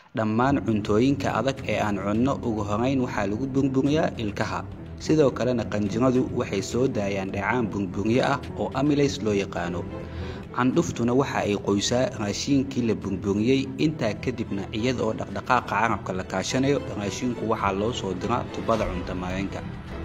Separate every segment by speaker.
Speaker 1: dhammaan cuntooyinka adag ee aan cunno ugu horeyn waxaa lagu burburiyaa ilkaha sidoo kalena qanjiradu waxay soo daayaan dheecaan burburye ah oo amilays loo yaqaano candhuftuna waxa ay qoysaa raashiinkii la burburiyey intaa kadibna iyada oo dhaqdhaqaaqa carabka la kaashanayo raashiinku waxaa loo soo diraa tubada cuntamareenka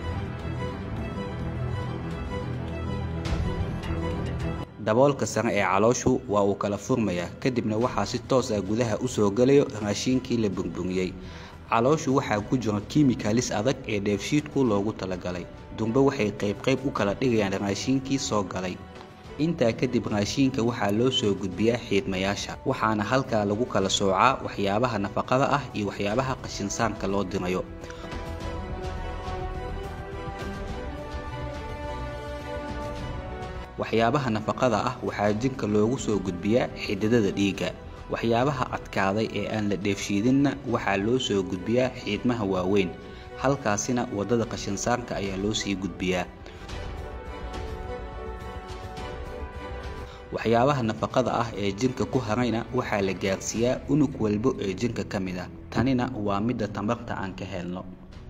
Speaker 1: daboolka sare ee calooshu waa uu kala furmayaa kadibna waxaa si toos ah gudaha u soo gelayo raashiinkii la burburiyey calooshu waxaa ku jira kimikalis adag ee dheefshiidku loogu talagalay dumbe waxay qaybqayb u kala dhigayaan raashiinkii soo galay intaa kadib raashiinka waxaa loo soo gudbiyaa xiidmayaasha waxaana halkaa lagu kala soocaa waxyaabaha nafaqada ah iyo waxyaabaha qashinsaanka loo dirayo waxyaabaha nafaqada ah waxaa jirka loogu soo gudbiyaa xididada dhiigga waxyaabaha adkaaday ee aan la dheefshiidinna waxaa loo soo gudbiyaa xiidmaha waaweyn halkaasina waddada qashinsaanka ayaa loo sii gudbiyaa waxyaabaha nafaqada ah ee jirka ku harayna waxaa la gaarsiiyaa unug walbo ee jirka ka mid ah tanina waa midda tamarta aan ka helno